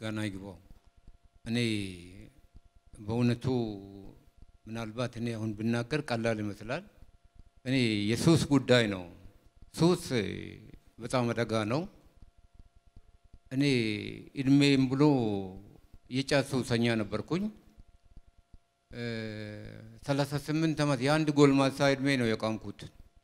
ምስጋና ይግባው። እኔ በእውነቱ ምናልባት እኔ አሁን ብናገር ቀላል ይመስላል። እኔ የሱስ ጉዳይ ነው። ሱስ በጣም አደጋ ነው። እኔ እድሜም ብሎ የጫት ሱሰኛ ነበርኩኝ። ሰላሳ ስምንት ዓመት የአንድ ጎልማሳ እድሜ ነው የቃምኩት።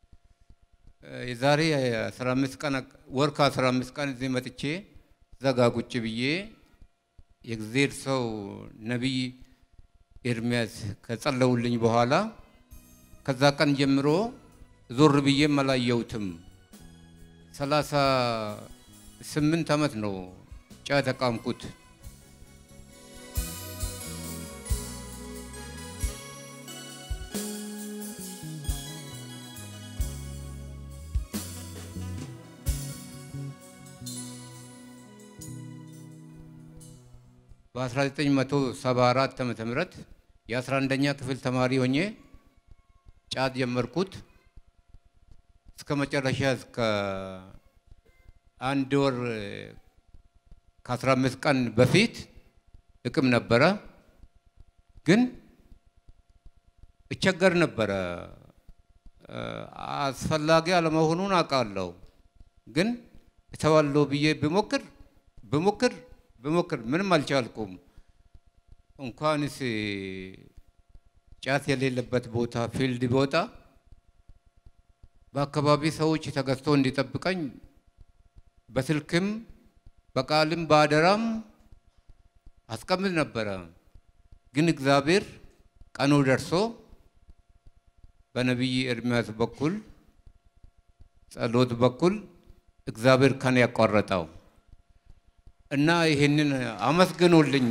የዛሬ አስራ አምስት ቀን ወር ከአስራ አምስት ቀን እዚህ መጥቼ ዘጋ ቁጭ ብዬ የእግዚአብሔር ሰው ነቢይ ኤርሚያስ ከጸለውልኝ በኋላ ከዛ ቀን ጀምሮ ዞር ብዬም አላየሁትም። ሰላሳ ስምንት ዓመት ነው ጫት ተቃምኩት። በ1974 ዓመተ ምህረት የ11ኛ ክፍል ተማሪ ሆኜ ጫት ጀመርኩት። እስከ መጨረሻ እስከ አንድ ወር ከ15 ቀን በፊት እቅም ነበረ፣ ግን እቸገር ነበረ። አስፈላጊ አለመሆኑን አውቃለሁ፣ ግን እተዋለሁ ብዬ ብሞክር ብሞክር ብሞክር ምንም አልቻልኩም። እንኳንስ ጫት የሌለበት ቦታ ፊልድ ቦታ በአካባቢ ሰዎች ተገዝቶ እንዲጠብቀኝ በስልክም በቃልም በአደራም አስቀምጥ ነበረ። ግን እግዚአብሔር ቀኑ ደርሶ በነቢይ ኤርሚያስ በኩል ጸሎት በኩል እግዚአብሔር ከኔ ያቋረጠው እና ይሄንን አመስግኖልኝ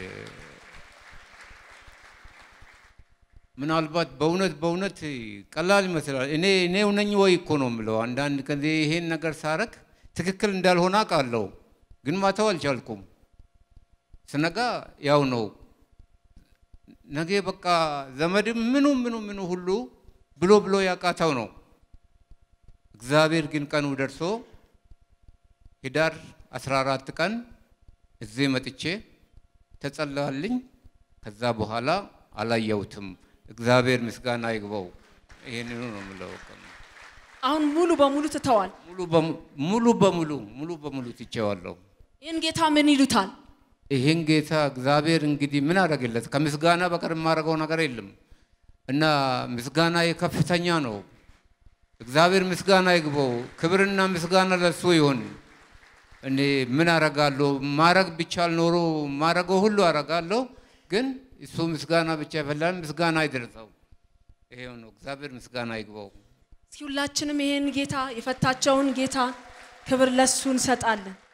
ምናልባት በእውነት በእውነት ቀላል ይመስላል። እኔ እኔው ነኝ ወይ እኮ ነው የምለው። አንዳንድ ጊዜ ይሄን ነገር ሳረግ ትክክል እንዳልሆነ አውቃለሁ፣ ግን ማተው አልቻልኩም። ስነጋ ያው ነው ነገ በቃ ዘመድም ምኑ ምኑ ምኑ ሁሉ ብሎ ብሎ ያቃተው ነው። እግዚአብሔር ግን ቀኑ ደርሶ ህዳር 14 ቀን እዚህ መጥቼ ተጸለያልኝ። ከዛ በኋላ አላየሁትም። እግዚአብሔር ምስጋና ይግባው። ይሄንኑ ነው የምለው። አሁን ሙሉ በሙሉ ትተዋል። ሙሉ በሙ- ሙሉ በሙሉ ሙሉ በሙሉ ትቼዋለሁ። ይህን ጌታ ምን ይሉታል? ይህን ጌታ እግዚአብሔር እንግዲህ ምን አደረገለት? ከምስጋና በቀር የማደርገው ነገር የለም እና ምስጋና የከፍተኛ ነው። እግዚአብሔር ምስጋና ይግባው። ክብርና ምስጋና ለሱ ይሆን። እኔ ምን አረጋለሁ? ማረግ ቢቻል ኖሮ ማረገው ሁሉ አረጋለሁ፣ ግን እሱ ምስጋና ብቻ ይፈላል። ምስጋና አይደርሰው። ይሄው ነው። እግዚአብሔር ምስጋና ይግባው። እስኪ ሁላችንም ይህን ጌታ የፈታቸውን ጌታ ክብር ለሱ እንሰጣለን።